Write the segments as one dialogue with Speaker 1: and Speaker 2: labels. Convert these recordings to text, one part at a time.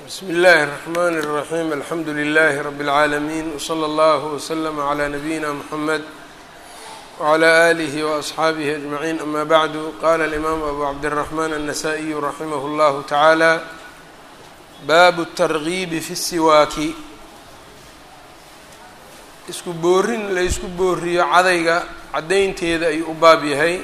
Speaker 1: bsm اllahi الرحmn الرaحيم alxamdu لlh رb العaalمين وslى اllه وslm عlى نabيina mحamed وعlى آlih وأصxaabih أجمعين ama bعd qala الإmam abu cabdالرحmn النsائي raximh اllah taعalى bab التrغib fi الsiwaaki isku boorin la ysku booriyo cadayga cadaynteeda ayuu u baab yahay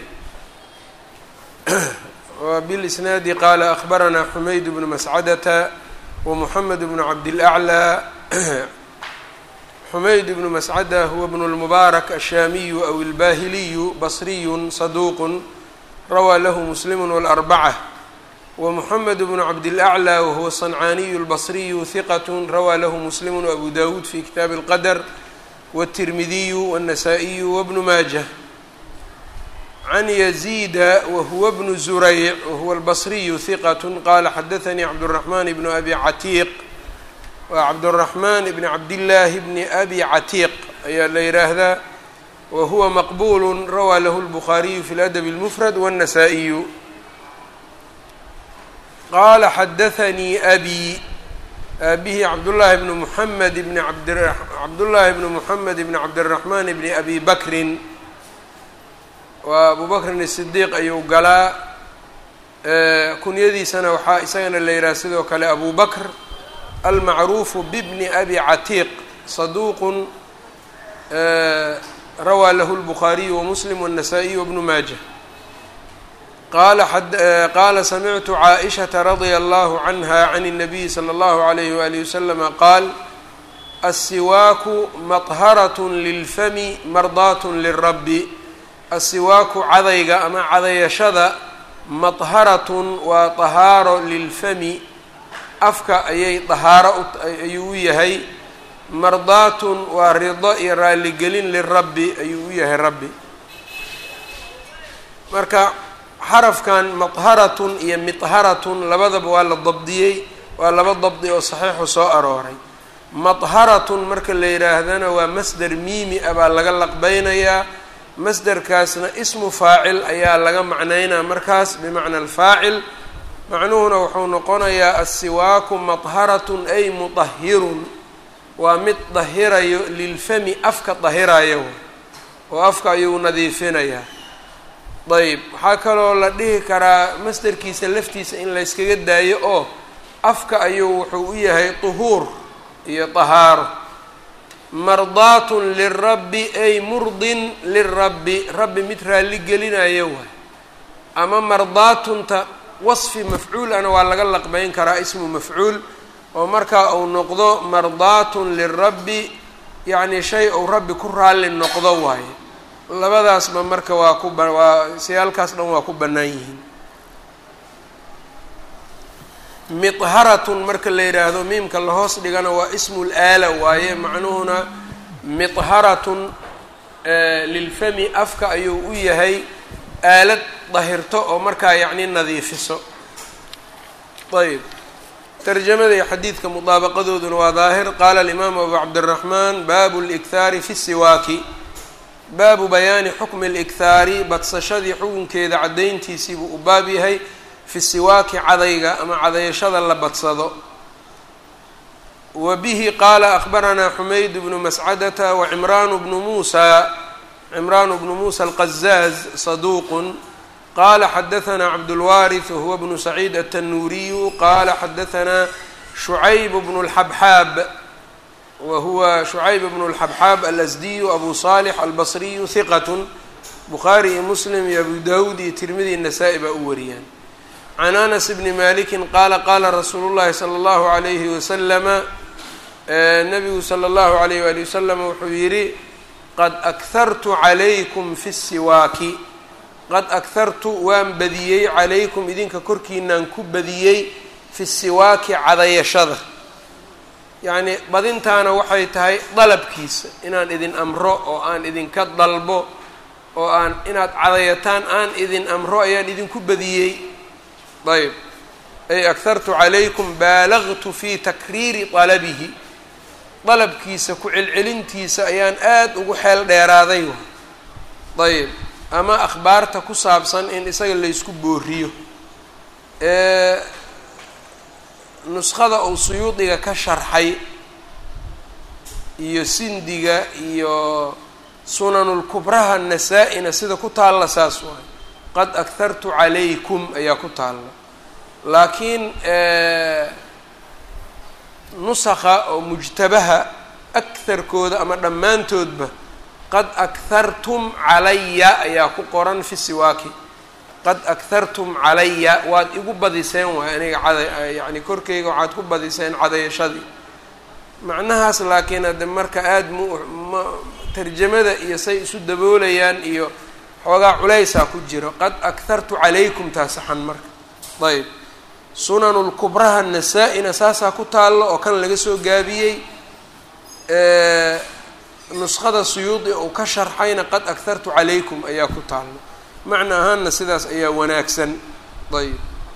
Speaker 1: وبالإsناad qال أخبرnا حmayd بن مسcدة ومحمد بن عبدالأعلى حmayd بن مسcدة هو بن المبارك الشhاmي أو الباhلي بصري صدوq rawى lh مسلم والأربعة ومحمد بن عبدالأعلى وهو الصنعاني البصري ثقة rawى lh مسلم وأبو داود في kتاب الqدر والترمذي والنسائي وبن mاجة عن يزيد وهو بن زريع وهو البصري ثقة قال xdثني عبدالرحمن بن أبي عتيq وعبدالرحمن بن عبدالله بن أبي عتيq ayaa la yidhaahdaa وهuوa مqبول rawى lh البخاري في الأدب المفرد والنسائي qال xdثني أbي aabihii cabdاللahi بن محمد بن cabdاللahi بن محمد بن عبدالرحمن بن أبي بكر waa abu bakrin الصdiiq ayuu galaa kunyadiisana waxaa isagana la yidhaha sidoo kale abu bakr almacruufu bibni abi catiiq saduuq rawaa lahu الbukhaariyu وmuslim والنasaaئiy وbnu maaja qala qaala samictu caaئishaةa radia allahu canha can الnabiyi slى اllahu عalayh walihi waslama qaal الsiwaaku maطharaة lilfami mardaat lلrabi asiwaaku cadayga ama cadayashada madharatun waa dahaaro lilfami afka ayay dahaaro ayuu u yahay mardaatun waa rido iyo raaligelin lirabbi ayuu u yahay rabbi marka xarafkan madharatun iyo midharatun labadaba waa la dabdiyey waa laba dabdi oo saxiixu soo arooray madharatun marka la yidhaahdana waa masder miimi ah baa laga laqbeynayaa masderkaasna ismu faacil ayaa laga macnaynaa markaas bimacna alfaacil macnuhuna wuxuu noqonayaa assiwaaku madharatun ay mudahirun waa mid dahirayo lilfami afka dahirayo oo afka ayuu nadiifinayaa ayb waxaa kaloo la dhihi karaa masderkiisa laftiisa in layskaga daayo oo afka ayuu wuxuu u yahay duhuur iyo dahaaro mardaatun lirabbi ay murdin lirabbi rabbi mid raalli gelinayo waay ama mardaatunta wasfi mafcuulana waa laga laqbeyn karaa ismu mafcuul oo markaa uu noqdo mardaatun lirabbi yacni shay uu rabbi ku raalli noqdo waaye labadaasba marka waa ku waa siyaalkaas dhan waa ku bannaan yihiin midharatun marka la yidhaahdo miimka lahoos dhigana waa ismul aala waaye macnuhuna midharatun lilfami afka ayuu u yahay aalad dahirto oo markaa yacni nadiifiso ayb tarjamada iyo xadiidka mudaabaqadooduna waa daahir qaala alimaamu abu cabdiraxmaan baabu likhaari fi siwaaki baabu bayaani xukmi اlikhaari badsashadii xukunkeeda caddayntiisiibuu u baab yahay fi siwaaki cadayga ama cadayashada la badsado wa bihi qaala akhbaranaa xumayd bnu mascadata wa cimraanu bnu muusa cimraanu bnu muusa alqazaaz saduuqun qaala xadahanaa cabdulwaariث wahuwa bnu saciid atanuuriyu qaala xadahanaa shucayb bnu اlxabxaab wa huwa shucayb bnu اlxabxaab alasdiyu abu salix albasriyu hiqat bukhaari iyo muslim iyo abu dawud iyo tirmidi nasaa-i baa u wariyaan can anas bni maliki qaala qaala rasuulu llahi sala allahu alayhi wasalama nabigu sala allahu alayh wali wasalam wuxuu yidhi qad akhartu calaykum fi siwaaki qad akhartu waan badiyey calaykum idinka korkiinaan ku badiyey fi siwaaki cadayashada yacnii badintaana waxay tahay dalabkiisa inaan idin amro oo aan idinka dalbo oo aan inaad cadayataan aan idin amro ayaan idinku badiyey ayb ay akhartu calaykum baalagtu fi takriiri dalabihi dalabkiisa ku celcelintiisa ayaan aada ugu xeel dheeraaday ayb ama akhbaarta ku saabsan in isaga laysku booriyo nuskhada uu suyuudiga ka sharxay iyo sindiga iyo sunanulkubraha nasaa-ina sida ku taalla saas waay qad akhartu calaykum ayaa ku taalla laakiin nusakha oo mujtabaha akharkooda ama dhammaantoodba qad akhartum calaya ayaa ku qoran fi siwaaki qad akhartum calaya waad igu badiseen waay aniga cada yacni korkeyga waxaad ku badiseen cadayashadii macnahaas laakiin hadde marka aada mu ma tarjamada iyo say isu daboolayaan iyo xoogaa culaysaa ku jiro qad akhartu calaykum taa saxan marka ayb sunanulkubraha nasaa-ina saasaa ku taallo oo kan laga soo gaabiyey nuskhada suyuudi uu ka sharxayna qad akhartu calaykum ayaa ku taallo macna ahaanna sidaas ayaa wanaagsan ayb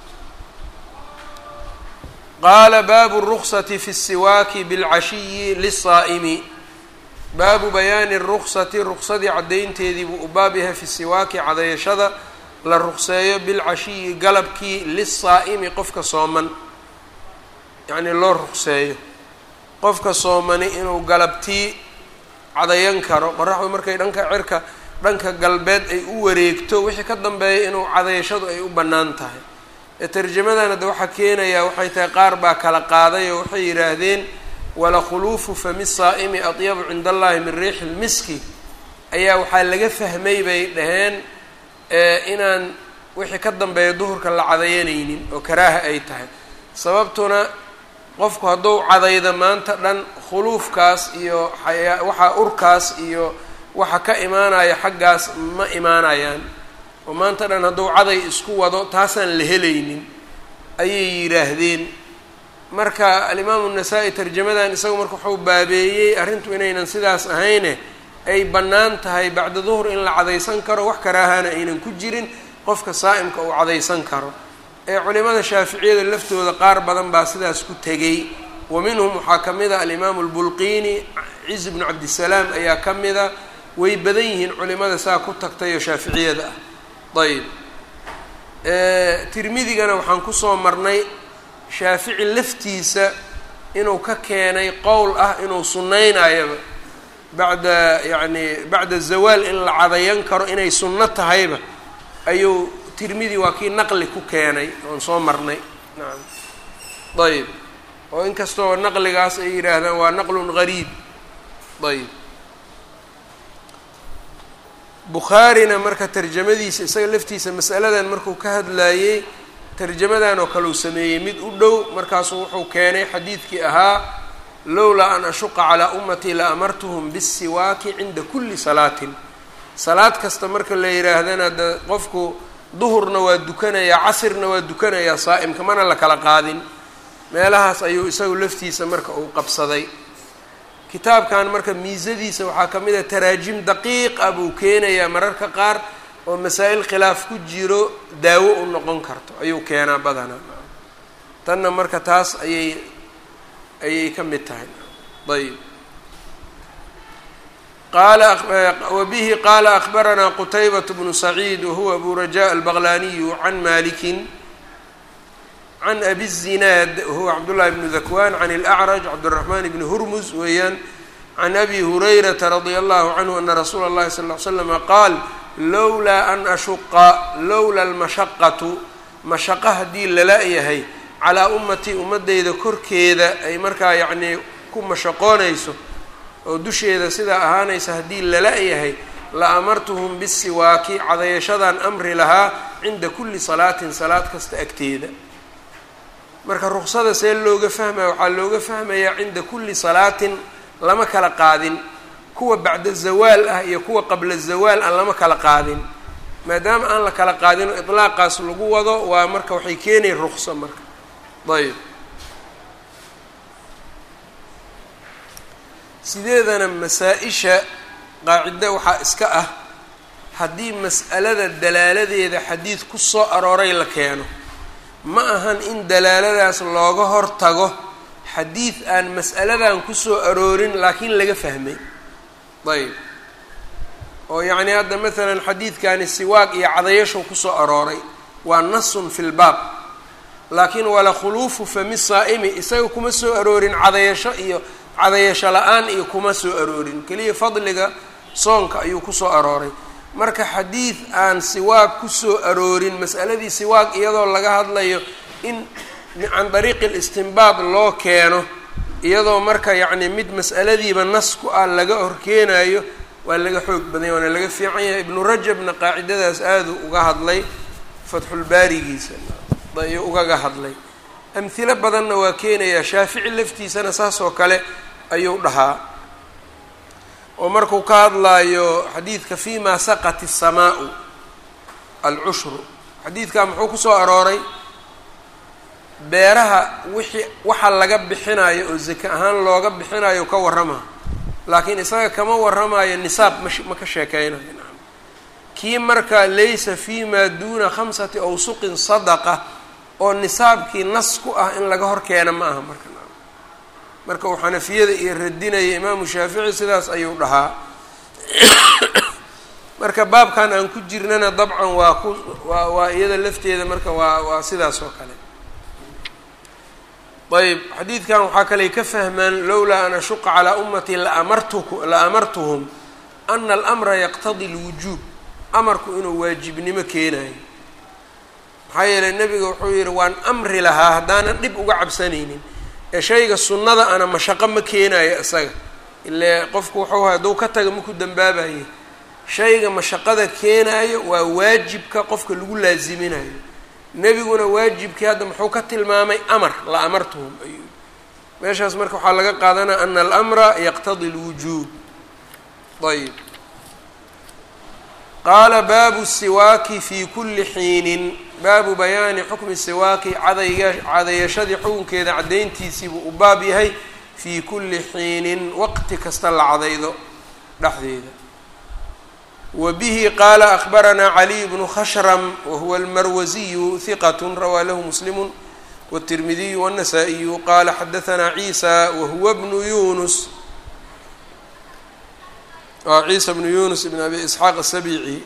Speaker 1: qaala baabu الruksati fi الsiwaaki bاlcashiyi liلsaa'imi baabu bayaani الruksati ruksadii caddaynteedii buu u baab yahay fi siwaaki cadayashada la rukseeyo bilcashiyi galabkii liلsaa'imi qofka sooman yacnii loo rukseeyo qofka soomani inuu galabtii cadayan karo qoraxdu markay dhanka cirka dhanka galbeed ay u wareegto wixii ka dambeeya inuu cadayashadu ay u bannaan tahay ee tarjamadan hadda waxaa keenayaa waxay tahay qaar baa kala qaaday oo waxay yidhaahdeen wala khuluufu fami saa'imi atyabu cinda allahi min riixi lmiski ayaa waxaa laga fahmay bay dhaheen inaan wixii ka dambeeya duhurka la cadayanaynin oo karaaha ay tahay sababtuna qofku hadduu cadaydo maanta dhan khuluufkaas iyo xayaa waxaa urkaas iyo waxa ka imaanaya xaggaas ma imaanayaan oo maanta dhan hadduu caday isku wado taasaan la helaynin ayay yidhaahdeen marka alimaamu nasaa-i tarjamadan isagu marka wuxuu baabeeyey arrintu inaynan sidaas ahayne ay bannaan tahay bacda duhur in la cadaysan karo wax karaahana aynan ku jirin qofka saa'imka uu cadaysan karo ee culimada shaaficiyada laftooda qaar badan baa sidaas ku tegey wa minhum waxaa ka mid a alimaamu albulqiini ciz bnu cabdisalaam ayaa ka mida way badan yihiin culimada saa ku tagtay oo shaaficiyada ah ayb tirmidigana waxaan kusoo marnay shaafici laftiisa inuu ka keenay qowl ah inuu sunnaynayaba bacda yacni bacda zawaal in la cadayan karo inay sunno tahayba ayuu tirmidi waa kii naqli ku keenay oon soo marnay nacam ayb oo inkastoo naqligaas ay yidhaahdaan waa naqlun gariib ayb bukhaarina marka tarjamadiisa isaga laftiisa masaladan markuu ka hadlaayey tarjamadan oo kale uu sameeyey mid u dhow markaasuu wuxuu keenay xadiidkii ahaa lowlaa an ashuqa calaa ummatii la amartuhum bisiwaaki cinda kulli salaatin salaad kasta marka la yidhaahdana de qofku duhurna waa dukanayaa casirna waa dukanayaa saa'imka mana la kala qaadin meelahaas ayuu isagu laftiisa marka uu qabsaday kitaabkan marka miisadiisa waxaa ka mid a taraajim daqiiq ah buu keenayaa mararka qaar oo masaa-il khilaaf ku jiro daawo u noqon karto ayuu keenaa badanaa tanna marka taas ayay ayay ka mid tahay ayb qala wabihi qaala akbaranaa qutaybat bnu saciid wahuwa abu raja albaqlaniyu can malikin can abi الzinaad wahuwa cabdullahi bnu dakwan can اlأcraj cabdالraxman bni hurmus weeyaan can abi hurayrata radia allahu canhu ana rasuula اllahi sal ly slama qaal lowlaa an ashuqa lowla almashaqatu mashaqo haddii lala yahay calaa ummatii ummadeyda korkeeda ay markaa yacnii ku mashaqoonayso oo dusheeda sidaa ahaanaysa haddii lala yahay la amartuhum bisiwaaki cadayashadaan amri lahaa cinda kulli salaatin salaad kasta agteeda marka ruksada see looga fahmaya waxaa looga fahmayaa cinda kulli salaatin lama kala qaadin kuwa bacda zawaal ah iyo kuwa qabla zawaal aan lama kala qaadin maadaama aan la kala qaadinoo itlaaqaas lagu wado waa marka waxay keenayn rukso marka ayb sideedana masaa-isha qaacida waxaa iska ah haddii mas'alada dalaaladeeda xadiid ku soo arooray la keeno ma ahan in dalaaladaas looga hor tago xadiid aan mas'aladan kusoo aroorin laakiin laga fahmay ayb oo yacni hadda maalan xadiidkani siwaaq iyo cadayashow kusoo arooray waa nasun fi lbaab laakiin wala khuluufu fami saa'imi isaga kuma soo aroorin cadayasho iyo cadayasho la-aan iyo kuma soo aroorin keliya fadliga soonka ayuu kusoo arooray marka xadiid aan siwaag kusoo aroorin mas'aladii siwaag iyadoo laga hadlayo in can dariiqi listinbaad loo keeno iyadoo marka yacni mid mas'aladiiba nas ku ah laga horkeenayo waa laga xoog badanya waana laga fiican yahay ibnu rajabna qaacidadaas aaduu uga hadlay fatxulbaarigiisa ayuu ugaga hadlay amhilo badanna waa keenayaa shaafici laftiisana saas oo kale ayuu dhahaa oo markuu ka hadlaayo xadiidka fima saqat الsamaau alcushru xadiidkaa muxuu kusoo arooray beeraha wixii waxa laga bixinayo oo zake ahaan looga bixinayo ka warrama laakiin isaga kama warramayo nisaab mash ma ka sheekeynayo nacam kii marka laysa fi ma duuna khamsati awsuqin sadaqa oo nisaabkii nas ku ah in laga hor keena ma aha marka nacam marka uu xanafiyada iyo radinaya imaamu shaafici sidaas ayuu dhahaa marka baabkan aan ku jirnana dabcan waa ku waa waa iyada lafteeda marka waa waa sidaas oo kale ayb xadiidkan waxaa kaley ka fahmaan lowlaa an ashuqa calaa ummatii laamartuk la amartuhum ana alamra yaqtadi lwujuub amarku inuu waajibnimo keenayo maxaa yeelay nebiga wuxuu yihi waan amri lahaa haddaanan dhib uga cabsanaynin ee shayga sunnada ana mashaqo ma keenayo isaga ile qofku wuxuu hay hadduu ka taga maku dambaabaye shayga mashaqada keenaayo waa waajibka qofka lagu laaziminayo nebiguna waajibkii hadda muxuu ka tilmaamay amar la amartuhum ayuu meeshaas marka waxaa laga qaadanaya ana alamra yaqtadi lwujuub ayb qaala baabu siwaaki fi kuli xiinin baabu bayaani xukmi siwaaki cadayga cadayashadii xukunkeeda caddayntiisiibuu u baab yahay fii kulli xiinin waqti kasta la cadaydo dhexdeeda wa bihi qaala akbaranaa caliy bnu khashram wahuwa almarwasiyu hiqat rawaa lahu muslimu wالtirmidiyu wالnasaa-iyu qaala xadahanaa ciisa wahuwa bnu yunus ciisa bnu yunus bn abi isxaaq asabici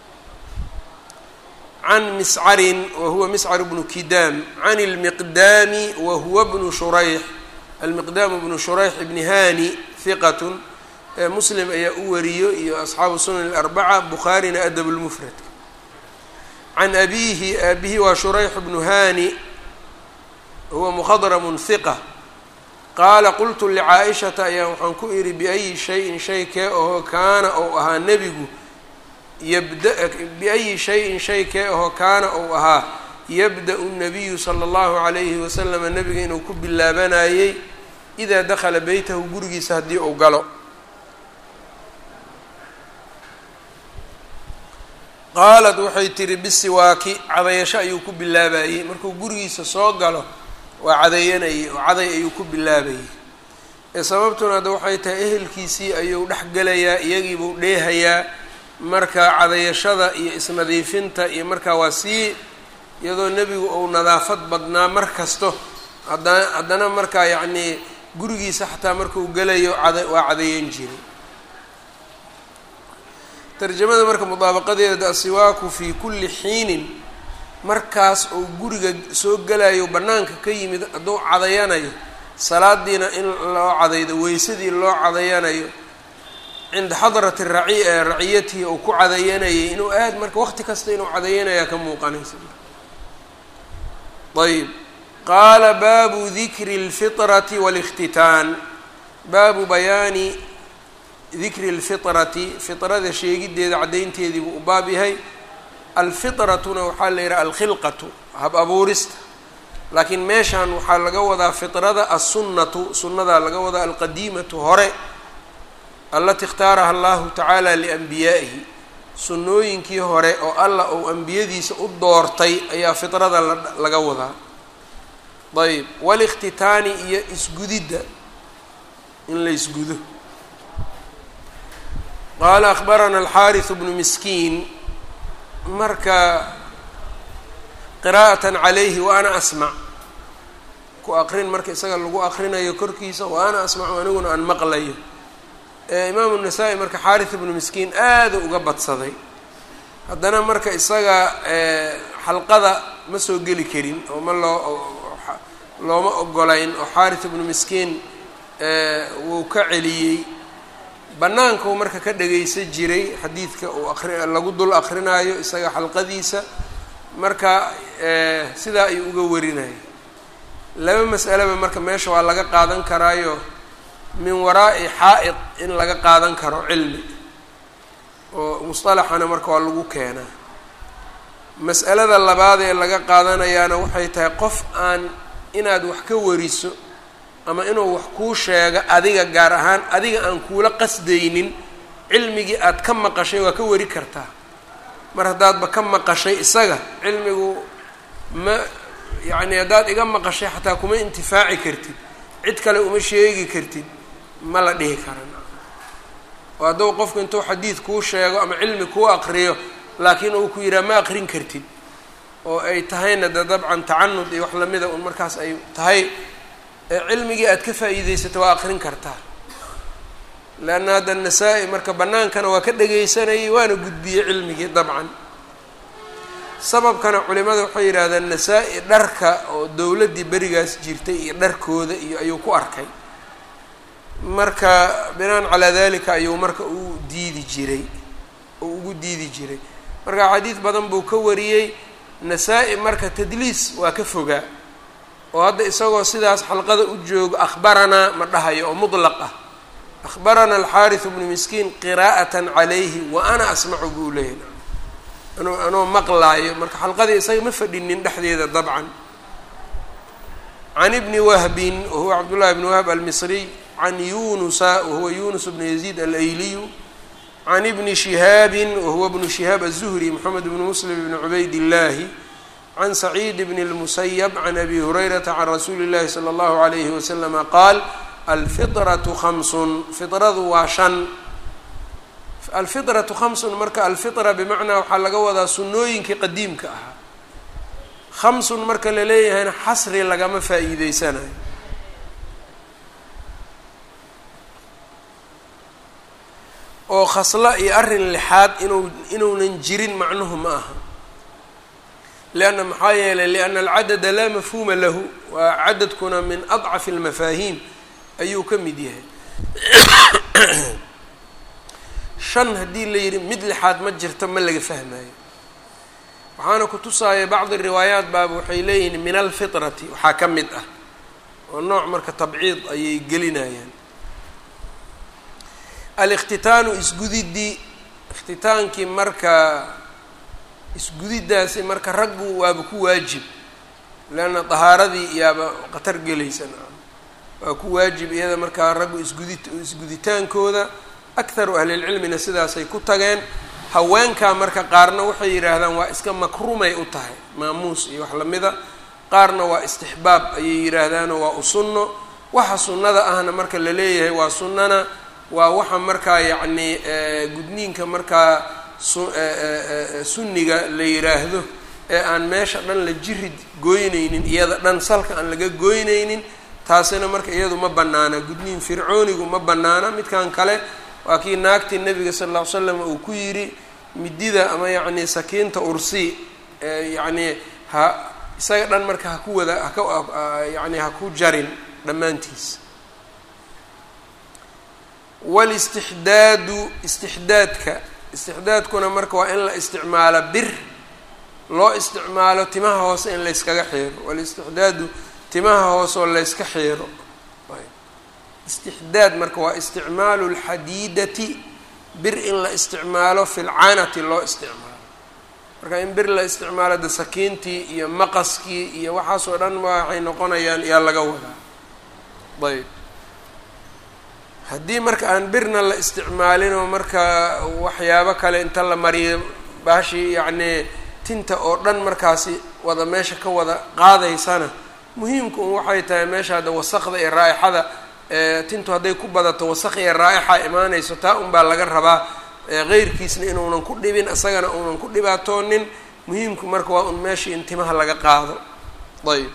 Speaker 1: can miscarin wahuwa miscar bnu kidaam can اlmiqdaami wahuwa bnu shurayx almiqdaam bnu shurayx bni hani hiqat muslim ayaa u wariyo iyo asxaabu sunan اlarbaca bukhaarina adab lmufradka can abihi aabihi waa shurayx bnu hani huwa mukhadramun hiqa qaala qultu licaa-ishata ayaa waxaan ku idhi biayi shayin shay kee ahoo kaana ou ahaa nebigu yabda biayi shayin shay kee ahoo kaana ou ahaa yabda-u nabiyu sala allahu calayhi wasalama nebiga inuu ku bilaabanayey idaa dakhala beytahu gurigiisa haddii uu galo qaalat waxay tihi bisiwaaki cadayasho ayuu ku bilaabayey markuu gurigiisa soo galo waa cadayanayay oo caday ayuu ku bilaabayay ee sababtuna hadda waxay tahay ehelkiisii ayuu dhex gelayaa iyagiibuu dheehayaa marka cadayashada iyo isnadiifinta iyo markaa waa sii iyadoo nebigu uu nadaafad badnaa mar kasto hadda haddana markaa yacnii gurigiisa xataa markuu gelayo cada waa cadayan jiray tarjamada marka mudaabaqadeeda asiwaaku fii kulli xiinin markaas uu guriga soo gelayo bannaanka ka yimid hadduu cadayanayo salaadiina in loo cadaydo weysadii loo cadayanayo cinda xadrati raci raciyatihi uu ku cadayanayay inuu aad marka waqti kasta inuu cadayanayaa ka muuqanaysa ayb qaala baabu dikri اlfiطrati wاlاkhtitaan baabu bayaani dikri اlfiطrati fiطrada sheegideeda caddaynteedii buu u baab yahay alfitratuna waxaa la yidhaha alkhilqatu hab abuurista laakiin meeshan waxaa laga wadaa fitrada assunnatu sunnadaa laga wadaa alqadiimatu hore alati ikhtaaraha allahu tacaala lianbiyaa'ihi sunnooyinkii hore oo allah uu ambiyadiisa u doortay ayaa fitrada laga wadaa ayb walikhtitaani iyo isgudidda in la isgudo qaala akhbarana alxaariث bnu miskiin marka qiraa'atan calayhi wa ana asmac ku aqrin marka isaga lagu aqrinayo korkiisa wa ana asmacu aniguna aan maqlayo imaamu nasaa-i marka xaarith ibnu miskiin aada uga badsaday haddana marka isaga xalqada ma soo geli karin oo ma loo looma ogolayn oo xaaris ibnu miskiin wuu ka celiyey bannaankau marka ka dhagaysan jiray xadiidka uu aqri lagu dul aqrinaayo isaga xalqadiisa marka sidaa ayuu uga warinaya laba mas'aleba marka meesha waa laga qaadan karaayo min waraa'i xaa'id in laga qaadan karo cilmi oo musطalaxana marka waa lagu keenaa mas'alada labaad ee laga qaadanayaana waxay tahay qof aan inaad wax ka wariso ama inuu wax kuu sheego adiga gaar ahaan adiga aan kuula qasdaynin cilmigii aad ka maqashay waa ka wari kartaa mar haddaadba ka maqashay isaga cilmigu ma yacni haddaad iga maqashay xataa kuma intifaaci kartid cid kale uma sheegi kartid ma la dhihi karan oo hadduu qofku intuu xadiid kuu sheego ama cilmi kuu aqriyo laakiin uu ku yidhaha ma aqrin kartid oo ay tahayna de dabcan tacanud iyo wax lamida un markaas ay tahay cilmigii aad ka faa'iideysato waa aqrin kartaa leanna hadda nasaa-i marka bannaankana waa ka dhagaysanayay waana gudbiyey cilmigii dabcan sababkana culimada waxay yidhahdeen nasaa-i dharka oo dowladdii berigaas jirtay iyo dharkooda iyo ayuu ku arkay marka binaan calaa dalika ayuu marka u diidi jiray oo ugu diidi jiray marka xadiid badan buu ka wariyey nasaa-i marka tadliis waa ka fogaa oo hadda isagoo sidaas xalqada u joogo akhbaranaa ma dhahayo oo mutlaq ah akhbarana alxaariث bnu miskiin qiraa'atan calayhi wa ana asmacu buu leeyahy anuu anoo maqlaayo marka xalqadii isaga ma fadhinin dhexdeeda dabcan can ibni wahbin wahuwa cabdullahi bni wahb almisriy can yunusa wahuwa yunus bnu yaziid alayliyu can ibni shihaabin wahuwa bnu shihaab aلzuhri moxamed bnu muslim bni cubayd illahi can saciid bn اlmusayb can abi hurayrata can rasuuli اllahi salى اllahu alayhi waslama qaal alfiطraةu hamsun fiطradu waa shan alfiطraةu hamsun marka alfiطra bimacnaa waxaa laga wadaa sunnooyinkii qadiimka ahaa khamsun marka la leeyahayna xasri lagama faa'iideysanayo oo khaslo iyo arrin lixaad inuu inuunan jirin macnuhu ma aha lianna maxaa yeelay lianna alcadada laa mafhuuma lahu waa cadadkuna min adcafi almafaahiim ayuu ka mid yahay shan haddii la yidhi mid lixaad ma jirto ma laga fahmayo waxaana ku tusaaya bacdi riwaayaat baaba waxay leeyihiin min alfitrati waxaa ka mid ah oo nooc marka tabciid ayay gelinayaan aliktitaanu isgudidii ikhtitaankii marka isgudiddaasi marka raggu waaba ku waajib leanna dahaaradii iyaaba khatar gelaysan waa ku waajib iyada markaa raggu isgudi isguditaankooda akharu ahlilcilmina sidaasay ku tageen haweenkaa marka qaarna waxay yidhaahdaan waa iska makrumay u tahay maamuus iyo wax lamida qaarna waa istixbaab ayay yidhaahdaanoo waa u sunno waxa sunnada ahna marka la leeyahay waa sunnana waa waxa markaa yacni gudniinka markaa su sunniga la yidhaahdo ee aan meesha dhan la jirid gooynaynin iyada dhan salka aan laga gooynaynin taasina marka iyadu ma bannaana gudniin fircoonigu ma bannaana midkan kale waa kii naagtii nabiga sal lla ly slam uu ku yidhi midida ama yacni sakiinta ursi yacni ha isaga dhan marka ha ku wada haka yacni ha ku jarin dhammaantiis walistixdaadu istixdaadka istixdaadkuna marka waa in la isticmaalo bir loo isticmaalo timaha hoose in layskaga xiiro walistixdaadu timaha hoose oo layska xiiro istixdaad marka waa isticmaalu lxadiidati bir in la isticmaalo fi lcanati loo isticmaalo marka in bir la isticmaalo de sakiintii iyo maqaskii iyo waxaasoo dhan waxay noqonayaan yaa laga wadaa ayb haddii marka aan birna la isticmaalinoo marka waxyaabo kale inta la mariyo baashii yacnii tinta oo dhan markaasi wada meesha ka wada qaadaysana muhiimku un waxay tahay meesha hadda wasaqda iyo raaixada tintu hadday ku badato wasaq iyo raa'ixa imaanayso taa unbaa laga rabaa heyrkiisna inuunan ku dhibin isagana uunan ku dhibaatoonin muhiimku marka waa un meeshii in timaha laga qaado ayb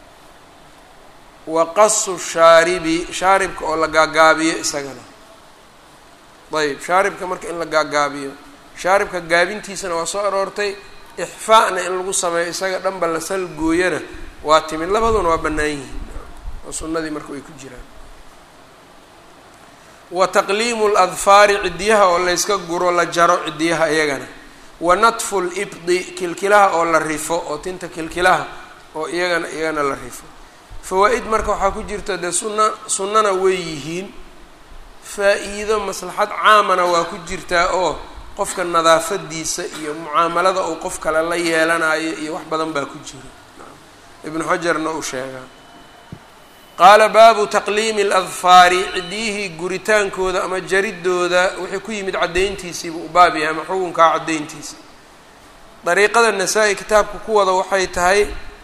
Speaker 1: wa qasu shaaribi shaaribka oo la gaagaabiyo isagana ayb shaaribka marka in la gaagaabiyo shaaribka gaabintiisana waa soo aroortay ixfaa'na in lagu sameeyo isaga dhanba la salgooyana waa timid labaduna waa bannaan yihiin oo sunnadii marka way ku jiraan wa taqliimu ladfaari ciddiyaha oo layska guro la jaro ciddiyaha iyagana wa natfu libdi kilkilaha oo la rifo oo tinta kilkilaha oo iyagana iyagana la rifo fawaa-id marka waxaa ku jirta dee sunna sunnana way yihiin faa-iido maslaxad caamana waa ku jirtaa oo qofka nadaafadiisa iyo mucaamalada uu qof kale la yeelanayo iyo wax badan baa ku jira ibnu xajarna uu sheegaa qaala baabu taqliimi aladfaari ciddiyihii guritaankooda ama jaridooda wixii ku yimid caddayntiisiibuu u baab yahay ama xukunkaa caddayntiisa dariiqada nasaa-i kitaabka ku wada waxay tahay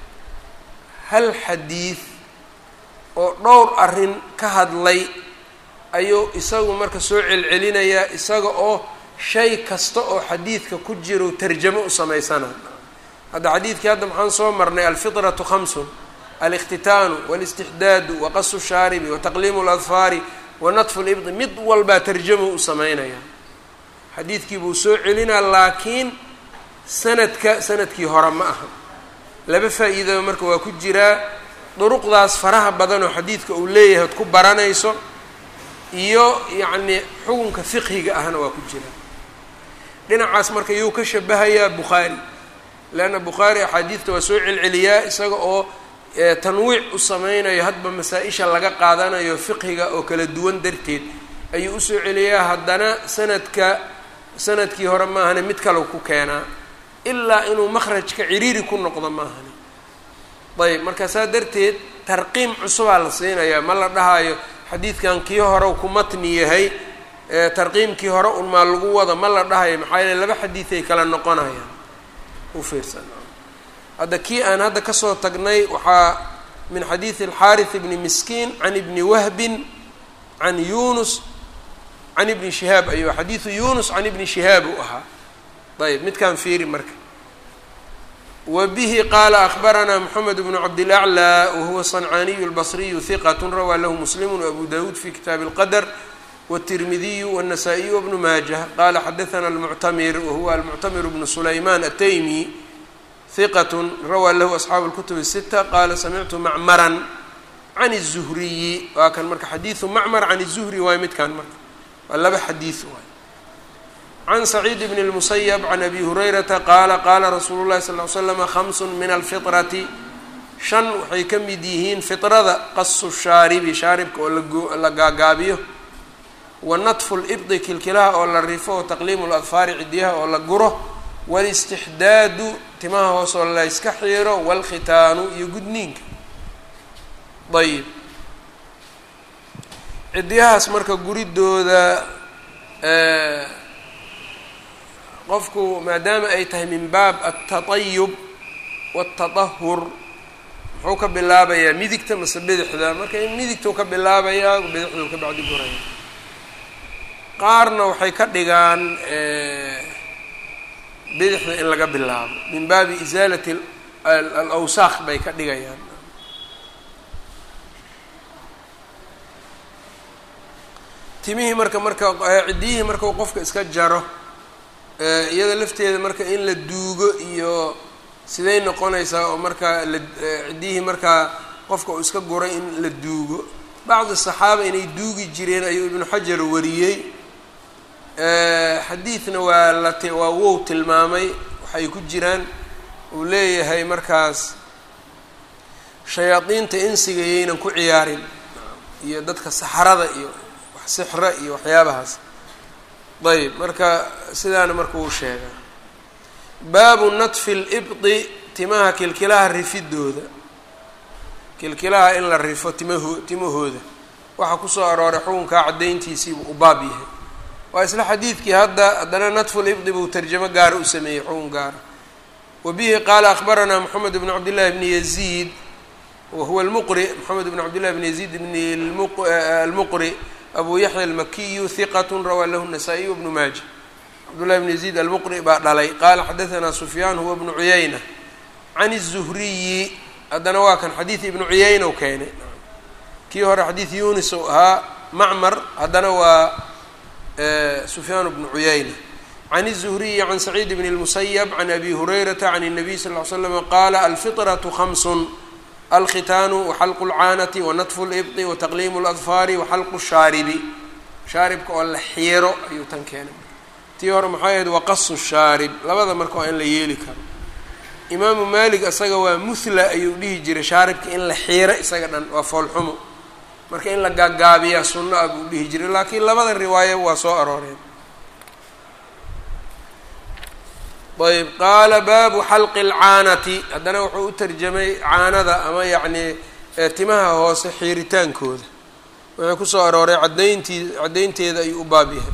Speaker 1: hal xadiid oo dhowr arrin ka hadlay ayuu isagu marka soo celcelinayaa isaga oo shay kasta oo xadiidka ku jiro tarjamo u samaysana hadda xadiidkii hadda maxaan soo marnay alfitratu khamsun alاktitaanu wاlاstixdaadu waqasu shaaribi wataqliimu اladfaari wanatfu libdi mid walbaa tarjamo u sameynaya xadiidkii buu soo celinaa laakiin sanadka sanadkii hore ma aha laba faa-iidaba marka waa ku jiraa duruqdaas faraha badan oo xadiidka uu leeyahay od ku baranayso iyo yacni xukunka fiqhiga ahna waa ku jira dhinacaas marka yuu ka shabahayaa bukhaari leanna bukhaari axaadiidta waa soo celceliyaa isaga oo tanwiic u sameynayo hadba masaa-isha laga qaadanayo fiqhiga oo kala duwan darteed ayuu usoo celiyaa haddana sanadka sanadkii hore maahane mid kale ku keenaa ilaa inuu makhrajka ciriiri ku noqdo maahane ayb marka saa darteed tarqiim cusubaa la siinayaa ma la dhahayo xadiidkan kii hore ku matni yahay tarqiimkii hore un maa lagu wada ma la dhahayo maxaa yeele laba xadiiday kala noqonayaan u fiirsan hadda kii aan hadda kasoo tagnay waxaa min xadiidi alxaarith ibni miskiin can ibni wahbin can yunus can ibni shihaab ayuu xadiidu yunus can ibni shihaab uu ahaa ayb midkaan fiiri marka wa bihi qaala akbaranaa moxamed bnu cabdilaclى wahuwa sancaaniyu اlbصriyu hiqat rawaa lahu muslimu wabu dawuud fi kitaabi اlqadr wالtirmidiyu wالnasaa-iyu wbnu maajah qala xadaثna almuctamir wahuwa almuctamir bnu sulayman ataymi hiqat rawaa lahu asxaabu اlkutub الsita qala samictu macmaran can الzuhriyi waa kan marka xadiidu macmar can الzuhri waay midkan marka waa laba xadiid waay can saciid bn اlmusayb can abi hurayrata qaala qaala rasuulu llahi sal ly slama hamsun min alfitrati shan waxay ka mid yihiin fitrada qasu shaaribi shaaribka oo la gaagaabiyo wa natfu libdi kilkilaha oo la rifo taqliimu ladfaari cidiyaha oo la guro wاlistixdaadu timaha hoos oo la yska xiiro wاlkhitaanu iyo gudniinka ayb cidiyahaas marka guridooda qofku maadaama ay tahay min baab altatayub wاltatahur muxuu ka bilaabayaa midigta mase bidixda marka midigtuu ka bilaabayaa bidixduu ka bacdi guraya qaarna waxay ka dhigaan bidixda in laga bilaabo min baabi isaalati alawsaaq bay ka dhigayaan timihii marka marka ciddiyihii markau qofka iska jaro iyada lafteeda marka in la duugo iyo siday noqonaysaa oo markaa la ciddiyihii markaa qofka uu iska guray in la duugo bacdi saxaaba inay duugi jireen ayuu ibnu xajar wariyey xadiidna waa la t waa wow tilmaamay waxay ku jiraan uu leeyahay markaas shayaadiinta insiga yaynan ku ciyaarin iyo dadka saxrada iyo wax sixra iyo waxyaabahaas ayb marka sidaana marka uu sheegaa baabu natfi libdi timaha kilkilaha rifidooda kilkilaha in la rifo timaho timahooda waxaa kusoo arooray xukunkaa caddayntiisiibuu u baab yahay waa isla xadiidkii hadda haddana natfu libdi buu tarjamo gaara u sameeyey xukun gaara wa bihi qaala akbaranaa moxamed bn cabdillahi bni yaziid wa huwa almuqri moxamed bn cabdillahi bni yaziid bni almuqri abu yaxya almakiyu hiqat rawaa lahu nasaa-iy bnu maaja cabdullahi bn yaziid almuqri baa dhalay qaala xadaanaa sufyaan huwa bnu cuyayna can الzuhriyi haddana waa kan xadiid ibnu cuyayna u keenay kii hore xadiid yunis ou ahaa macmar haddana waa sufyaan bnu cuyayna can الزhriyi can sacيid bn الmusayb can abi hurayrata can الnabiy sal ly slm qaala alfiطraةu hamsun alkhitaanu waxalqu اlcaanati wanatfu اlibطi wataqliimu اladfaari waxalqu الshaaribi shaaribka oo la xiiro ayuu tan keenay tii hore maxay ahayd waqasu shaarib labada marka waa in la yeeli karo imaamu maalik isaga waa muhla ayuu dhihi jiray shaaribka in la xiiro isaga dhan waa foolxumo marka in la gaagaabiyaa sunno ah buu dhihi jiray laakiin labada riwaayo waa soo arooreen ayb qaala baabu xalqi اlcaanati haddana wuxuu u tarjamay caanada ama yacnii timaha hoose xiiritaankooda wuxuu kusoo arooray cadayntii caddaynteeda ayuu u baab yahay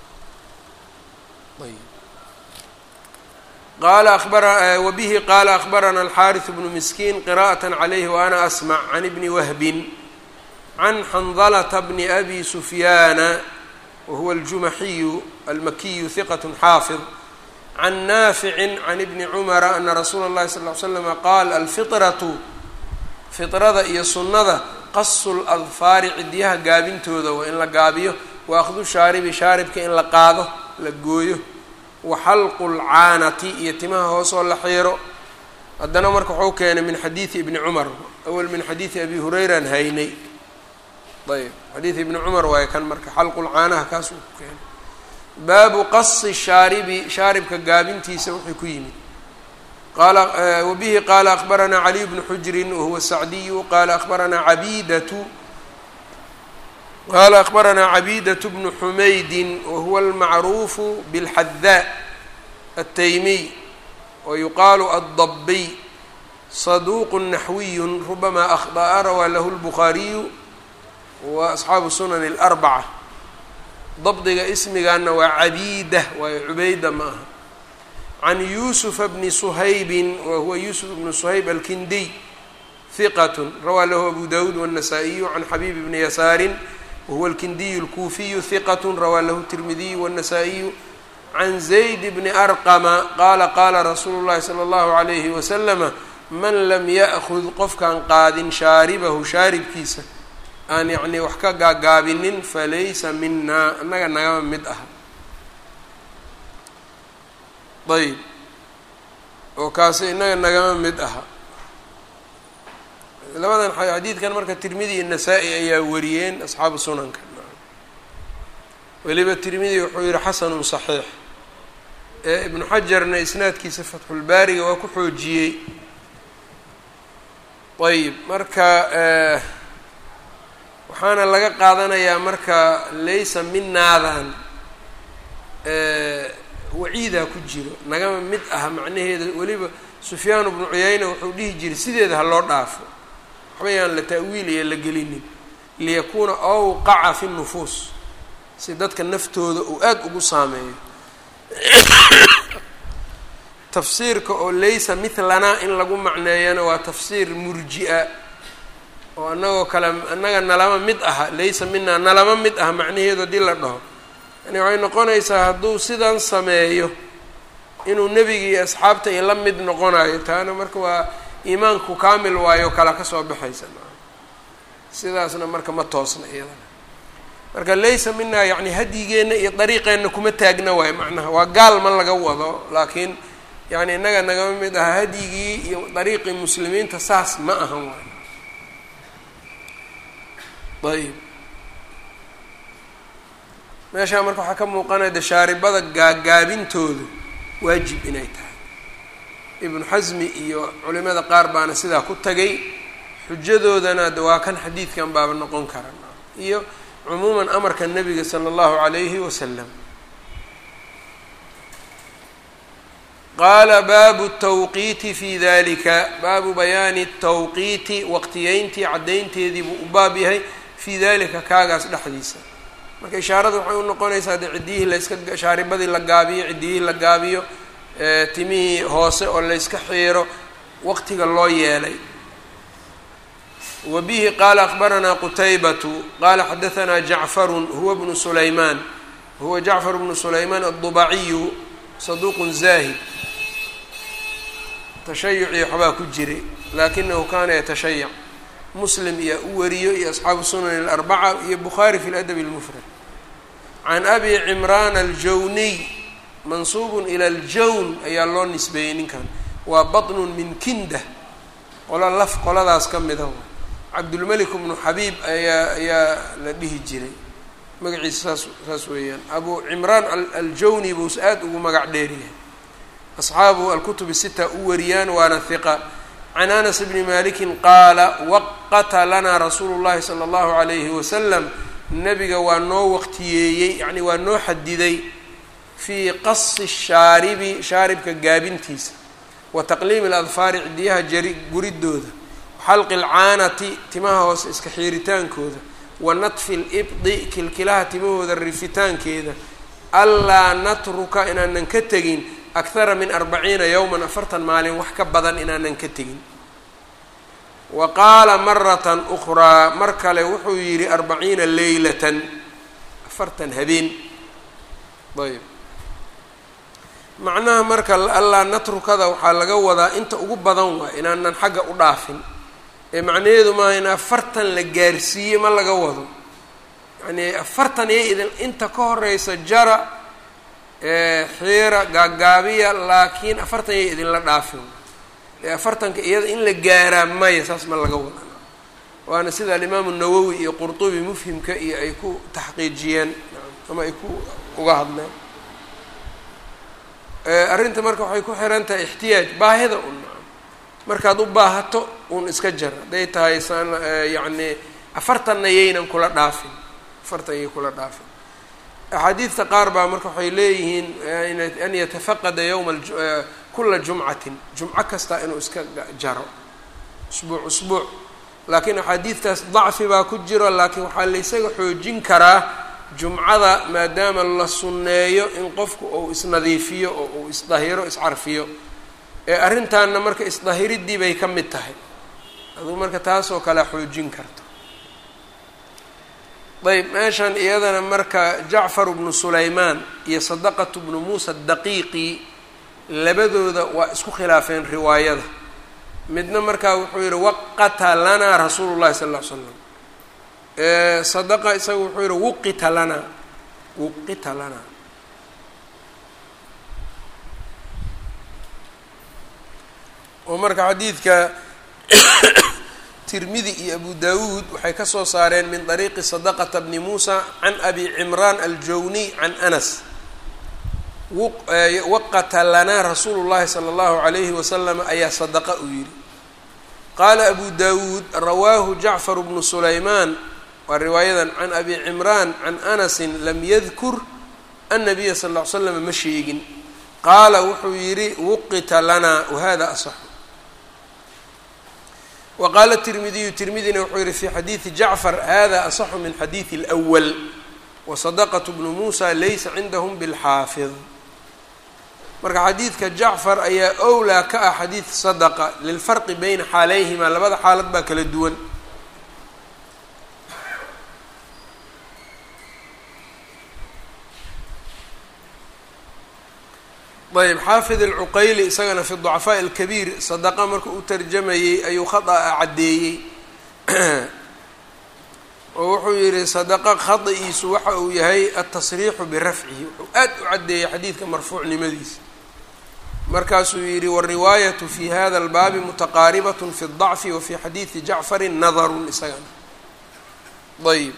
Speaker 1: qala abara wabihi qaala akbarana alxaariث bnu miskiin qira'aة عalayhi waana asmع can ibni wahbin can xandalata bni abi sufyaana wahuwa aljumaxiyu almakiyu hiqaة xaafid can naafici can ibni cumara ana rasuula اllahi sal ly slama qaal alfiطratu fiطrada iyo sunnada qasu ladfaari cidyaha gaabintooda waa in la gaabiyo wa akhdu shaaribi shaaribka in la qaado la gooyo wa xalqu lcaanati iyo timaha hoos oo la xiiro haddana marka waxuu keenay min xadiidi ibni cumar awel min xadiidi abi hurayraan haynay ayb xadiid ibni cumar waaye kan marka xalqu lcaanaha kaas uu ku keenay baabu qasi shaaribi shaaribka gaabintiisa wuxuu ku yimid qala wabihi qaala akbaranaa caliy bnu xujrin wahuwa sacdiyu qaala akbaranaa cabidatu qala akbaranaa cabiidaة bnu xumaydin wahuwa almacruufu bاlxadaa الtaymiy wayuqaalu addabiy saduuq naxwiy rubama akhطأa rawaa lahu اlbukhaariyu wa asxaabu sunan اlأrbaca dabdiga ismigaana waa cabiida waayo cubayda ma aha can yuusufa bni suhaybin wahuwa yuusuf bnu suhayb alkindiy hiqat rawaa lahu abu dawuud wالnasaa-iyu can xabiib bni yasaarin wahuwa alkindiyu اlkuufiyu hiqat rawaa lahu tirmidiyu wالnasaa-iyu can zayd bni arqama qaala qaala rasuulu llahi salى اllahu عalayhi waslama man lam ya'kud qofkaan qaadin shaaribahu shaaribkiisa aan yacnii wax ka gaagaabinin falaysa minaa annaga nagama mid aha ayb oo kaasi innaga nagama mid aha labadan xadiidkan marka tirmidi iyo nasaa-i ayaa wariyeen asxaabu sunanka weliba tirmidi wuxuu yihi xasanun saxiix ee ibnu xajarna isnaadkiisa fatxulbaariga waa ku xoojiyey ayb marka waxaana laga qaadanayaa marka laysa minaadan waciidaa ku jiro nagama mid aha macnaheeda weliba sufyaanu bnu cuyayna wuxuu dhihi jiray sideeda ha loo dhaafo waxba yaan la ta'wiil iyo la gelinin liyakuuna awqaca fi nufuus si dadka naftooda uu aada ugu saameeyo tafsiirka oo laysa mitlanaa in lagu macneeyana waa tafsiir murji-a oo annagoo kale annaga nalama mid aha laysa minaa nalama mid aha macnaheedu haddii la dhaho yani waxay noqonaysaa hadduu sidan sameeyo inuu nebiga iyo asxaabta i la mid noqonayo taana marka waa iimaanku kaamil waayo kala ka soo baxaysa sidaasna marka ma toosna iyadana marka laysa minaa yacni hadyigeenna iyo dariiqeenna kuma taagna waayo macnaha waa gaal ma laga wado laakiin yani innaga nagama mid aha hadyigii iyo dariiqii muslimiinta saas ma ahan waayo ayb meeshaa marka waxaa ka muuqanaya de shaaribada gaagaabintoodu waajib inay tahay ibnu xasmi iyo culimada qaar baana sidaa ku tagay xujadoodana de waa kan xadiidkan baaba noqon kara iyo cumuuman amarka nabiga sala allahu calayhi wasalam qaala baabu tawqiiti fi dalika baabu bayaani tawqiiti waqtiyeyntii caddaynteedii buu u baab yahay fii dalika kaagaas dhexdiisa marka ishaarada waxay u noqonaysaa de ciddiyihii layska shaaribadii la gaabiyo ciddiyihii la gaabiyo timihii hoose oo layska xiiro waqtiga loo yeelay wa bihi qaala akbaranaa qutaybatu qaala xadahanaa jacfarun huwa bnu sulaymaan huwa jacfar bnu sulaymaan addubaciyu saduuqun zaahid tashayucii waxbaa ku jiray laakinahu kaana yatashayac muslim iyo u wariyo iyo asxaabu sunan alarbaca iyo bukhaari fi ladabi اlmufrad can abi cimraan aljawniy mansuubun ila aljawn ayaa loo nisbeeyey ninkan waa batnun min kinda qolo laf qoladaas ka mida cabdulmelik bnu xabiib ayaa ayaa la dhihi jiray magaciisa saas saas weeyaan abu cimraan aljawni buus aada ugu magac dheeryahay asxaabu alkutub sita u wariyaan waana hiqa can anas bni malikin qaala waqata lanaa rasuulu llahi sala allahu alayhi wasalam nabiga waa noo waqtiyeeyey yacni waa noo xadiday fii qasi shaaribi shaaribka gaabintiisa wa taqliimi aladfaari cidiyaha jari guridooda xalqi alcaanati timaha hoose iska xiiritaankooda wa natfi libdi kilkilaha timahooda rifitaankeeda allaa natruka inaanan ka tegin akhara min arbaciina yowman afartan maalin wax ka badan inaanan ka tegin wa qaala maratan ukhraa mar kale wuxuu yidhi arbaciina leylatan afartan habeen ayb macnaha marka allaa natrukada waxaa laga wadaa inta ugu badan waa inaanan xagga u dhaafin ee macnaheedu maaha in afartan la gaarsiiye ma laga wado yacnii afartan iyo idin inta ka horeysa jara xiira gaagaabiya laakiin afartan iyo idinla dhaafin ee afartanka iyada in la gaaraa maya saas ma laga wada waana sida alimaamu nawowi iyo qurtubi mufhimka iyo ay ku taxqiijiyeen ama ay ku uga hadleen arrinta marka waxay ku xiran tahay ixtiyaaj baahida un markaad u baahato uun iska jar hadday tahay san yacni afartanna yaynan kula dhaafin afartan yay kula dhaafin axaadiidta qaar baa marka waxay leeyihiin an yatafaqada yowma kula jumcatin jumco kasta inuu iska jaro usbuuc usbuuc laakiin axaadiidtaas dacfi baa ku jiro laakiin waxaa laysaga xoojin karaa jumcada maadaama la sunneeyo in qofku uu isnadiifiyo oo uu isdahiro iscarfiyo ee arrintaanna marka isdahiriddii bay ka mid tahay aduu marka taasoo kale xoojin karto ayb meeshan iyadana marka jacfar bnu sulaymaan iyo sadaqatu bnu muusa daqiiqi labadooda waa isku khilaafeen riwaayada midna markaa wuxuu yihi waqata lanaa rasuulu llahi sal ll ly slam sadaqa isaga wuxuu yihi wuqita lanaa wuqita lanaa oo marka xadiidka tirmidi iyo abu dawuud waxay ka soo saareen min طariiqi sadaqata bni muusa can abi cimraan aljawniy can anas waqata lanaa rasuulu llahi salى اllahu عalayhi wasalam ayaa sadaqa uu yihi qaala abu dawuud rawaahu jacfar bnu sulaymaan waa riwaayadan can abi cimraan can anasin lam yadkur annabiya sal ll ly slam ma sheegin qaala wuxuu yidhi wuqita lanaa wahada asaxu wa qaala tirmidiyu tirmidina wuxuu yihi fi xadiidi jacfar hada asaxu min xadiidi اlأwal wasadaqatu bnu muusa laysa cindahum bilxaafid marka xadiidka jacfar ayaa owlaa ka ah xadiid sadaqa lilfarqi bayna xaaleyhima labada xaalad baa kala duwan ayb xaafid alcuqayli isagana fi ducafaaءi اlkabiir sadaqa marka u tarjamayey ayuu khada'a caddeeyey oo wuxuu yihi sadaqa khada'iisu waxa uu yahay atasriixu birafcihi wuxuu aad u caddeeyey xadiidka marfuucnimadiisa markaasuu yihi wariwaayatu fi hada اlbaabi mutaqaaribat fi الضacfi wa fi xadiidi jacfari nadarun isagana ayb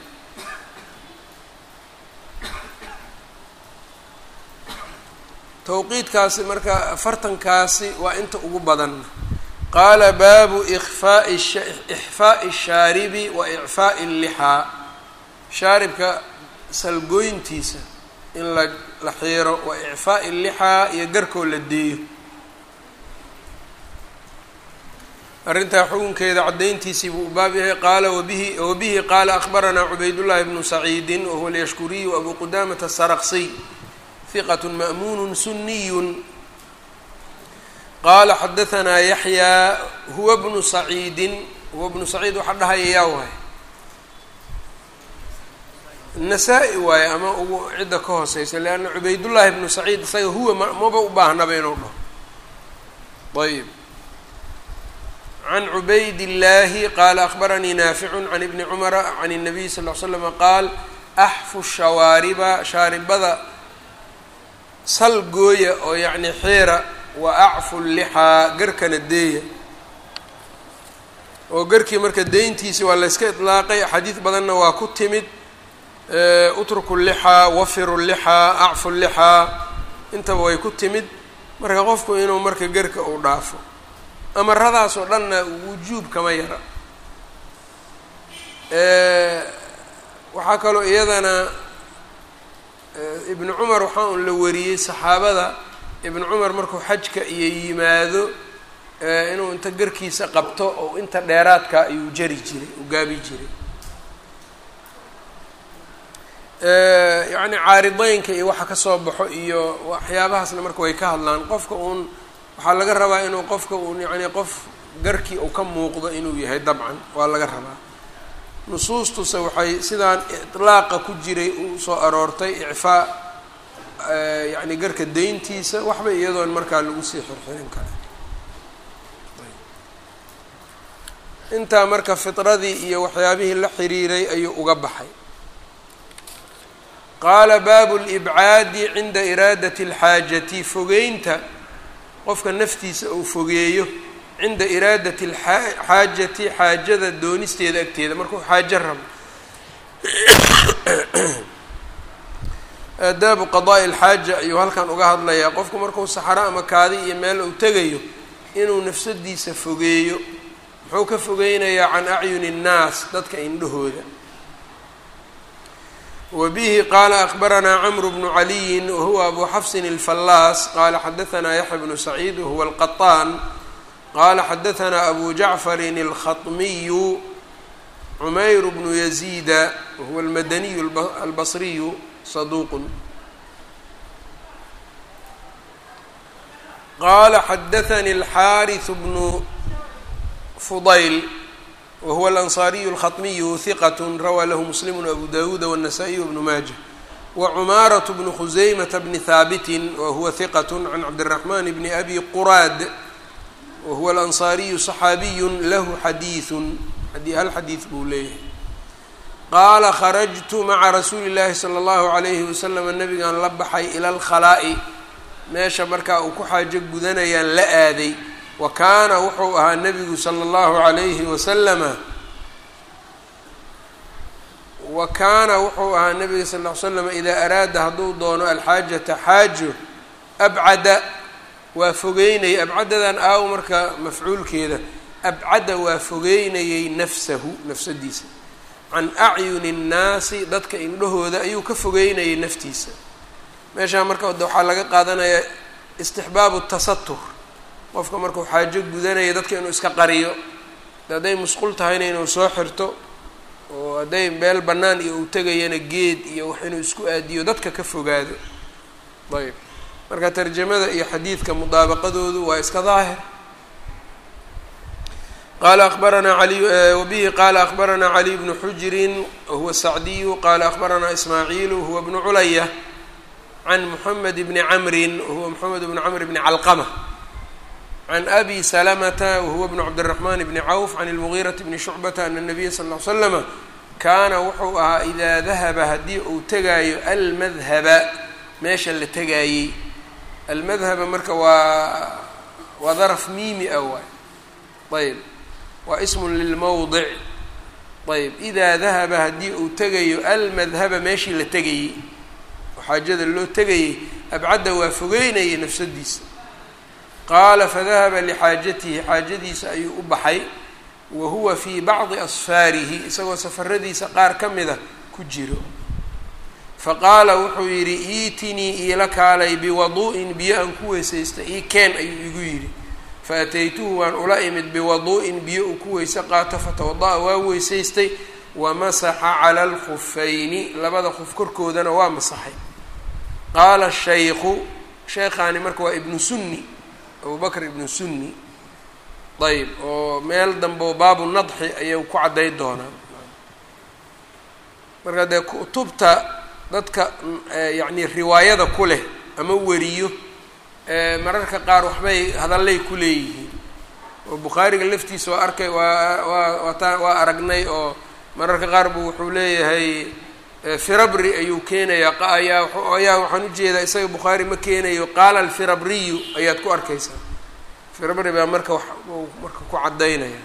Speaker 1: towqiidkaasi marka afartankaasi waa inta ugu badan qaala baabu ikfaa'i ixfaa'i shaaribi wa icfaa'i llixaa shaaribka salgooyntiisa in la la xiiro wa icfaa'i llixaa iyo garkoo la deeyo arrintaa xukunkeeda caddayntiisii buu u baab yahay qaala wabihi wabihi qaala akhbaranaa cubaydullaahi bnu saciidin wahuwa alyashkuriyu abu qudaamata asaraqsiy ثqة mأmuن سuنiy qala xadaثna yaحyى huwa بnu سacيidi huwa بnu سacيid waxaa dhahaya yaa waay nasaa-i waaye ama ugu cidda ka hooseysa leanna cubaydullaahi bnu saciid isaga huwa ma maba u baahnaba inuu dhaho ayb can cubayd illaahi qaala akhbaranii naaficu can ibni cumara can الnabiy sal ll ly slama qaal axfu shawaariba shaaribada sal gooya oo yacni xiira wa acfu lixaa garkana deeya oo garkii marka deyntiisi waa layska itlaaqay axaadiid badanna waa ku timid utruku lixaa wafiru lixaa acfu lixaa intaba way ku timid marka qofku inuu marka garka uu dhaafo amaradaas oo dhanna wujuub kama yara waxaa kaloo iyadana ibnu cumar waxaa un la wariyey saxaabada ibnu cumar markuu xajka iyo yimaado inuu inta garkiisa qabto oo inta dheeraadka ayuu jari jiray u gaabi jiray yacni caarideynka iyo waxa kasoo baxo iyo waxyaabahaasna marka way ka hadlaan qofka uun waxaa laga rabaa inuu qofka uun yacni qof garkii uu ka muuqdo inuu yahay dabcan waa laga rabaa nusuustuse waxay sidaan iطlaaqa ku jiray u soo aroortay icfaa yacni garka deyntiisa waxba iyadoon markaa lagu sii xirxirin kara intaa marka fitradii iyo waxyaabihii la xiriiray ayuu uga baxay qaala baabu libcaadi cinda iraadati alxaajati fogeynta qofka naftiisa uu fogeeyo cinda iraadati alxaajati xaajada doonisteeda agteeda markuu xaajo rabo aadaabu qadaa'i alxaaja ayuu halkan uga hadlayaa qofku markuu saxaro ama kaadi iyo meel uu tegayo inuu nafsadiisa fogeeyo muxuu ka fogeynayaa can acyuni innaas dadka indhahooda wbihi qala akbaranaa cmr bnu caliyin wahuwa abu xafsin اlfallaas qala xadaanaa yaxya bnu saciid wahuwa alqaطaan qala xadaanaa abu jacfarin اlkhaطmiyu cumayr bnu yaziida wahuwa almadaniyu albasriyu saduuq qala xadaanii alxariث bnu fudayl whuwa alanصariyu اlkhaطmiyu hiqat rawaa lahu muslimu abu dawuuda wالnasaa-iy wbnu maaja wacumaaraة bnu khuseymata bni haabiti wahuwa hiqat can cabdالraxman bni abi quraad wahuwa alanصariyu صaxaabiyu lahu xadiiثu hal xadiid buu leeyahay qaala kharajtu maca rasuuli اllahi salى اllahu عalayhi waslm nabigan la baxay ilى اlkhalaa'i meesha markaa uu ku xaajo gudanayaan la aaday wa kaana wuxuu ahaa nebigu sala allahu calayhi wasalama wa kaana wuxuu ahaa nebiga sal ll ly slam idaa araada hadduu doono alxaajata xaajo abcada waa fogeynayay abcadadan aaw marka mafcuulkeeda abcada waa fogeynayay nafsahu nafsadiisa can acyuni nnaasi dadka indhahooda ayuu ka fogeynayay naftiisa meeshaa marka waxaa laga qaadanayaa istixbaabu tasatur qofka markuu xaajo gudanaya dadka inuu iska qariyo hadday musqul tahayna inuu soo xirto oo hadday meel bannaan iyo uu tegayana geed iyo wax inuu isku aadiyo dadka ka fogaado ayb marka tarjamada iyo xadiidka mudaabaqadoodu waa iska daahir qala akbaranaa ali wabihi qaala akbaranaa caliy bnu xujirin wahuwa sacdiyu qala akbaranaa ismaaciilu huwa bnu culaya can moxamed bni camrin wahuwa moxamed bni camr bni calqama can abi salamata wahuwa bnu cabdiraxman bni cawf can lmugiirati bni shucbata ana nabiya sal ll ly slama kaana wuxuu ahaa idaa dahaba haddii uu tegaayo almadhaba meesha la tegaayey almadhaba marka waa waa daraf miimi ah waay ayb waa ismun lilmowdic ayb idaa dahaba haddii uu tegayo almadhaba meeshii la tegayey oo xaajada loo tegayey abcadda waa fogeynayay nafsadiisa qaala fadahaba lixaajatihi xaajadiisa ayuu u baxay wa huwa fii bacdi asfaarihi isagoo safaradiisa qaar ka mida ku jiro faqaala wuxuu yidhi iitinii iila kaalay biwaduu'in biyo aan ku weysaysta ii keen ayuu igu yidhi faataytuhu waan ula imid biwaduu'in biyo uu ku weyse qaato fatawada-a waa weysaystay wamasaxa cala alkhufayni labada khuf korkoodana waa masaxay qaala shaykhu sheekhaani marka waa ibnu sunni abu bakr ibnu sunni ayb oo meel dambe baabu nadxi ayuu ku cadday doonaa marka dee kutubta dadka yacni riwaayada ku leh ama weriyo mararka qaar waxbay hadallay ku leeyihiin oo bukhaariga laftiisa waa arkay waa waa waata waa aragnay oo mararka qaar buu wuxuu leeyahay firabri ayuu keenayaa ayaa ayaa waxaan ujeedaa isaga bukhaari ma keenayo qaala alfirabriyu ayaad ku arkaysaa firabri baa marka wax marka ku caddaynaya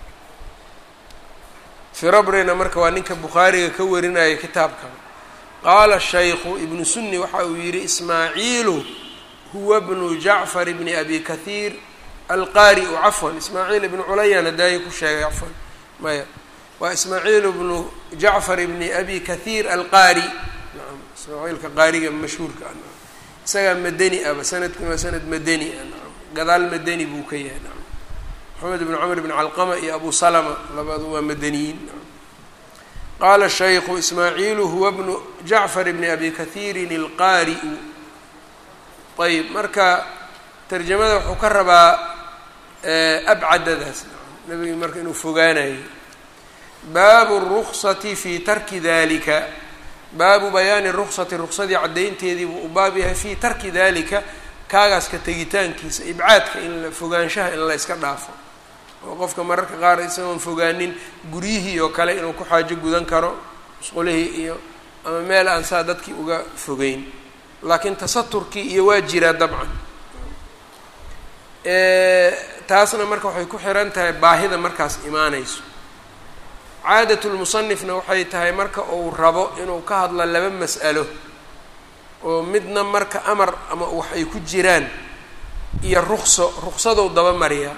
Speaker 1: firabrina marka waa ninka bukhaariga ka warinaya kitaabka qaala shaykhu ibnu sunni waxa uu yidhi ismaaciilu huwa bnu jacfar bni abi kathiir alqaari-u cafwan ismaaciil ibnu culayan hadaaye ku sheegay cafwan maya waa ismaaciil bnu jacfar bni abi kathiir alqaari naam ismaaciilka qaariga mashhuurka ah naam isagaa madani aba sanadkuna waa sanad madani ah naam gadaal madani buu ka yahay naam maxamed bn cmr bn calqama iyo abu salama labadu waa madaniyiin qaala shaykhu ismaaciilu huwa bnu jacfar bni abi kathiirin alqaari-u ayb marka tarjamada wuxuu ka rabaa abcadadaas nabigi marka inuu fogaanayo baabu ruksati fi tarki dalika baabu bayaani ruksati ruksadii caddaynteedii buu u baab yahay fii tarki dalika kaagaaska tegitaankiisa ibcaadka in la fogaanshaha in la yska dhaafo oo qofka mararka qaar isagoon fogaanin guryihii oo kale inuu ku xaajo gudan karo musqulihii iyo ama meel aan saa dadkii uga fogeyn laakiin tasaturkii iyo waa jiraa dabcan taasna marka waxay ku xiran tahay baahida markaas imaanayso caadat lmusanifna waxay tahay marka uu rabo inuu ka hadlo laba mas'alo oo midna marka amar ama wax ay ku jiraan iyo rukso ruksadou daba mariyaa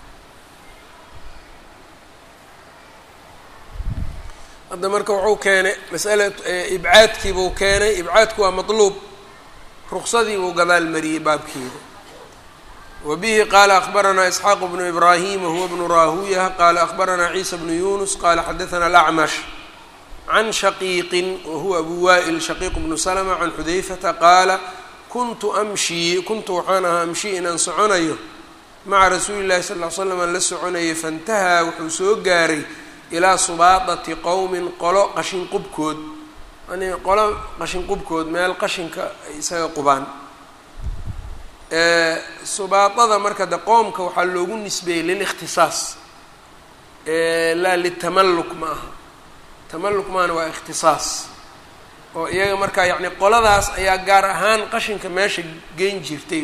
Speaker 1: hadda marka wuxuu keenay masala ibcaadkiibuu keenay ibcaadku waa matluub ruksadiibuu gadaal mariyey baabkeeda wa bihi qaala akbaranaa isxaaq bnu ibraahim wahuwa bnu raahuya qaala akbaranaa ciisa bnu yunus qaala xadathana alacmash can shaqiiqin wahuwa abu wa'il shaqiiq bnu slma can xudayfata qaala kuntu amshii kuntu waxaan ahaa amshii inaan soconayo maca rasuuli llahi sal ll ly slam aan la soconayay faintahaa wuxuu soo gaaray ilaa subaadati qowmin qolo qashin qubkood yani qolo qashin qubkood meel qashinka ay isaga qubaan subaadada marka de qoomka waxaa loogu nisbeeyey lilikhtisaas laa litamalluk ma aha tamalluk maana waa ikhtisaas oo iyaga markaa yacni qoladaas ayaa gaar ahaan qashinka meesha geyn jirtay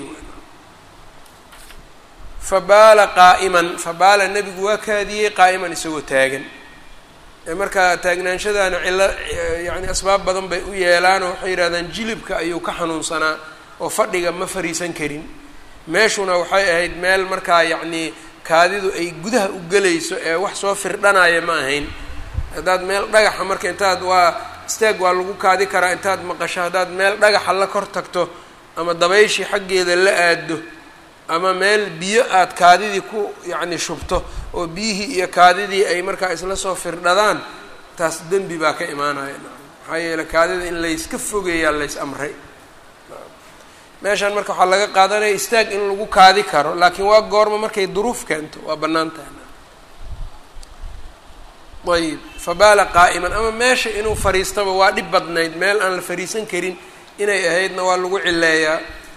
Speaker 1: fabaala qaa'iman fabaala nebigu waa kaadiyey qaa'iman isagoo taagan markaa taagnaanshadaana cilo yani asbaab badan bay u yeelaan oo waxay yidhahdaan jilibka ayuu ka xanuunsanaa oo fadhiga ma fariisan karin meeshuna waxay ahayd meel markaa yacnii kaadidu ay gudaha u gelayso ee wax soo firdhanaya ma ahayn haddaad meel dhagaxa marka intaad waa istaag waa lagu kaadi karaa intaad maqasho haddaad meel dhagaxa la kor tagto ama dabayshii xaggeeda la aado ama meel biyo aad kaadidii ku yacni shubto oo biyihii iyo kaadidii ay markaa isla soo firdhadaan taas dembi baa ka imaanaya maxaa yeele kaadida in layska fogeeyaa lays amray meeshaan marka waxaa laga qaadanaya istaag in lagu kaadi karo laakiin waa goorma markay duruuf keento waa bannaan tahay ayib fabaala qaa'iman ama meesha inuu fariistaba waa dhib badnayd meel aan la fariisan karin inay ahaydna waa lagu cileeyaa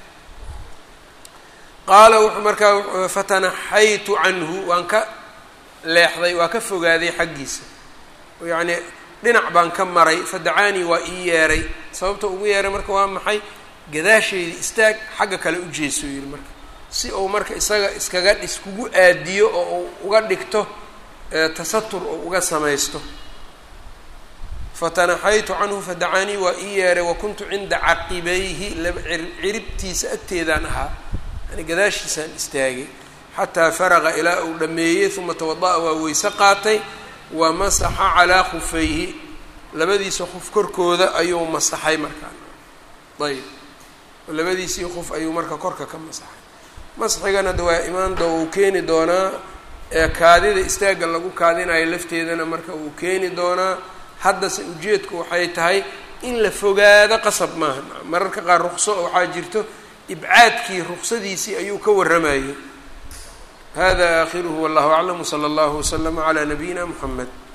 Speaker 1: qaala wuxuu markaa fatanaxaytu canhu waan ka leexday waa ka fogaaday xaggiisa yacnii dhinac baan ka maray fadacaanii waa ii yeeray sababta ugu yeeray marka waa maxay gadaasheydii istaag xagga kale u jeesoo yidhi marka si uu marka isaga iskaga iskugu aadiyo oo uu uga dhigto tasatur oo uga samaysto fatanaxaytu canhu fadacaanii waa ii yeeray wa kuntu cinda caqibayhi ciribtiisa agteedaan ahaa yani gadaashiisaan istaagay xataa faraqa ilaa uu dhameeyey uma tawada-a waa weyse qaatay wa masaxa calaa khufayhi labadiisa qof korkooda ayuu masaxay markaa ayb labadiisii qof ayuu marka korka ka masaxay masxigana de waa imaan doo uu keeni doonaa ee kaadida istaagga lagu kaadinayo lafteedana marka uu keeni doonaa haddase ujeedku waxay tahay in la fogaado qasab maaha mararka qaar ruqso waxaa jirto ibcaadkii ruqsadiisii ayuu ka warramayay hada aakhiruhu wallahu aclam wsala allahu waslama calaa nabiyina muxamed